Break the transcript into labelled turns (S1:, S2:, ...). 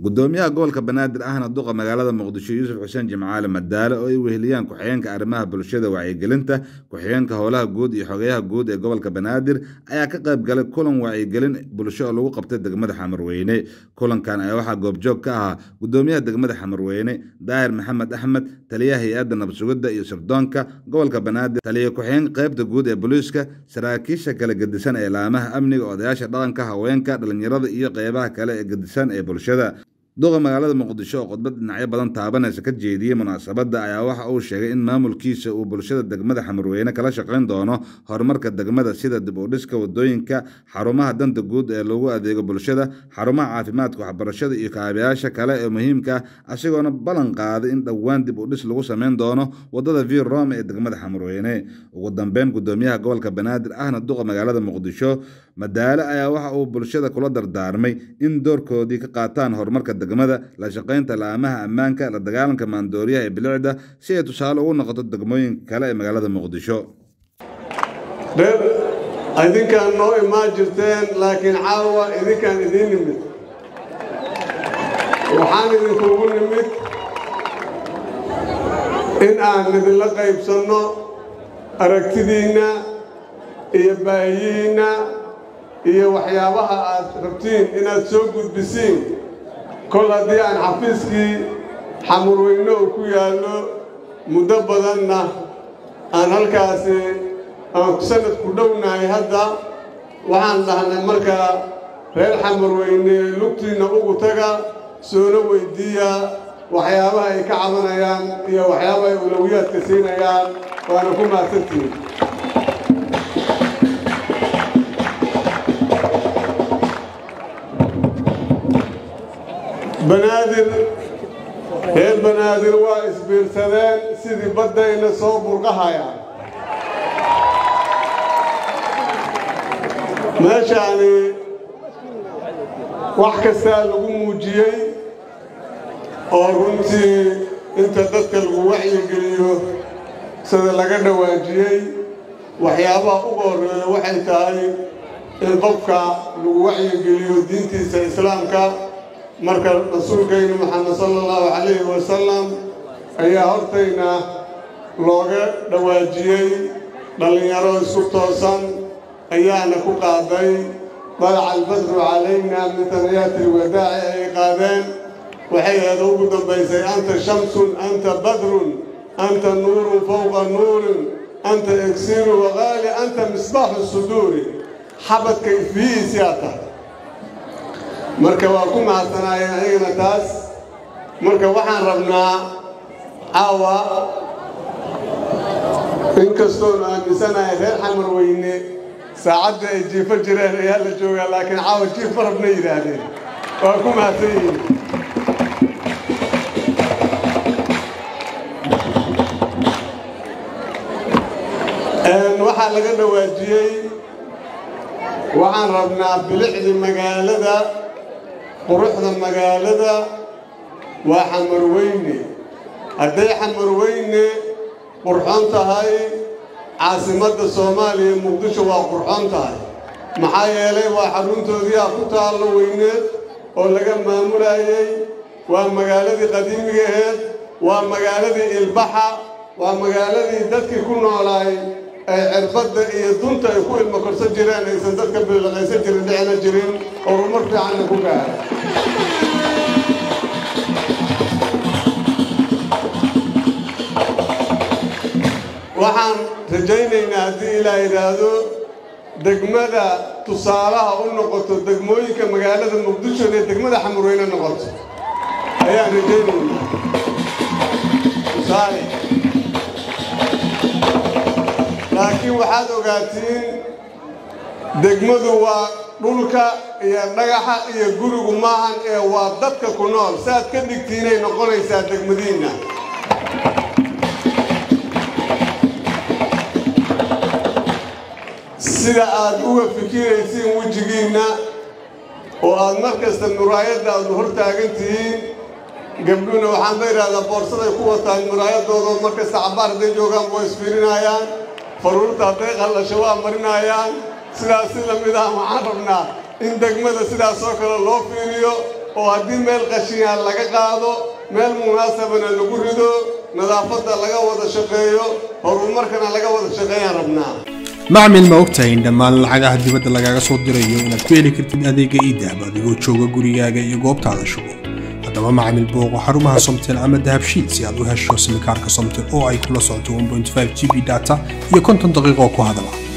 S1: gudoomiyaha gobolka banaadir ahna duqa magaalada muqdisho yuusuf xuseen jimcaale madaale oo ay weheliyaan ku-xigeenka arrimaha bulshada wacyigelinta ku-xigeenka howlaha guud iyo xogeyaha guud ee gobolka banaadir ayaa ka qayb galay kulan wacyigelin bulsho oo lagu qabtay degmada xamarweyne kulankan ayaa waxaa goobjoog ka ahaa gudoomiyaha degmada xamarweyne daahir maxamed axmed taliyaha hay-adda nabsugidda iyo sirdoonka gobolka banaadir taliya ku-xigeenka qaybta guud ee booliiska saraakiisha kala gedisan ee laamaha amniga odayaasha dhaqanka haweenka dhalinyarada iyo qeybaha kale ee gedisan ee bulshada duqa magaalada muqdisho oo khudbad dhinacyo badan taabanaysa ka jeediyey munaasabadda ayaa waxa uu sheegay in maamulkiisa uu bulshada degmada xamarweyne kala shaqayn doono horumarka degmada sida dib u dhiska wadooyinka xarumaha danta guud ee lagu adeego bulshada xarumaha caafimaadka waxbarashada iyo kaabayaasha kale ee muhiimka ah asigoona ballan qaaday in dhowaan dib u dhis lagu sameyn doono wadada vir rome ee degmada xamarweyne ugu dambeyn gudoomiyaha gobolka banaadir ahna duqa magaalada muqdisho madaale ayaa waxa uu bulshada kula dardaarmay in doorkoodii ka qaataan horumarka degmada la shaqaynta laamaha ammaanka la dagaalanka maandooriyaha ee bilicda si ay tusaale ugu noqoto degmooyinka kale ee magaalada muqdisho
S2: reer idinkaan noo imaan jirteen laakiin caawa idinkaan idiin nimid waxaan idinkugu nimid in aan idinla qaybsanno aragtidiinna iyo baahiyiinna iyo waxyaabaha aad rabtiin inaad soo gudbisiin kol haddii aan xafiiskii xamurweyne uu ku yaallo muddo badanna aan halkaasi aan sanad ku dhownahay hadda waxaan dhahnay markaa reer xamurweyne lugtiinna ugu taga soona weyddiiya waxyaabaha ay ka cabanayaan iyo waxyaabaha ay ulawiyaadka siinayaan waana ku mahadsantihin banaadir reer banaadir waa isbiirsadeen sidii baddayna soo burqahayaan meeshaani wax kastaa lagu muujiyey oo runtii inta dadka lagu wacyigeliyo sida laga dhawaajiyey waxyaabaha ugu horreeya waxay tahay in qofka lagu wacyigeliyo diintiisa islaamka marka rasuulkaynu maxamed sala allahu calayhi wasalam ayaa hortayna looga dhawaajiyey dhallinyaro isku toosan ayaana ku qaaday dalaca albadru calayna min tanayaati alwadaaci ay qaadeen waxay aada ugu dambaysay anta shamsun anta badrun anta nuurun fowqa nuurin anta egsiru waqaali anta misbaaxu suduuri xabadka ifbihiisiyaa tahay marka waa ku mahadsanaayeen ayagana taas marka waxaan rabnaa caawa inkastoonu aaminsanahay reer xamar weyne saacadda ay jiifo jireen ayaa la joogaa laakiin caawa jiif ma rabna yidhaahdeen waa ku mahadsan yihiin waxaa laga dhawaajiyey waxaan rabnaa bilicdi magaalada quruxda magaalada waa xamarweyne hadday xamarweyne qurxoon tahay caasimadda soomaaliya muqdisho waa qurxoon tahay maxaa yeelay waa xaruntoodiiaa ku taallo weyneed oo laga maamulayey waa magaaladii qadiimigaheed waa magaaladii ilbaxa waa magaaladii dadkii ku noolaay ay cirbadda iyo dunta ay ku ilmo korsan jireen aysan dadka bililaqaysan jirin dhicina jirin horumar fiicanna ku gaara waxaan rajaynaynaa haddii ilaa yidhaahdo degmada tusaalaha u noqoto degmooyinka magaalada muqdisho inay degmada xamurweyne noqoto ayaan rajaynaynaa tusaale laakiin waxaad ogaatiin degmadu waa dhulka iyo dhagaxa iyo gurigu maahan ee waa dadka ku nool saaad ka dhigtiinay noqonaysaa degmadiinna sida aad uga fikiraysiin wejigiinna oo aad mar kasta muraayadda aadu hor taagan tihiin gabdhuhuna waxaan ba idhahdaa boorsaday ku wataan muraayadoodo mar kasta cabbaar hadday joogaan waa isfiirinayaan faruurta hadday qallasho waa marinayaan sidaas si la mid ah waxaan rabnaa in degmada sidaas oo kale loo fiiriyo oo haddii meel qashiyaa laga qaado meel munaasabana lagu rido nadaafadda laga wada shaqeeyo horumarkana laga wada shaqeeyaan rabnaa
S3: macmil ma ogtahay in dhammaan lacagaha dibadda lagaaga soo dirayo inaad ku heli kartid adeega iidahab adigoo jooga gurigaaga iyo goobtaada shugo haddaba macmil booqo xarumaha somtel ama dahabshiil si aad u hesho simikaarka somtel oo ay kula socoto 1.5 g b data iyo konton daqiiqo ku hadala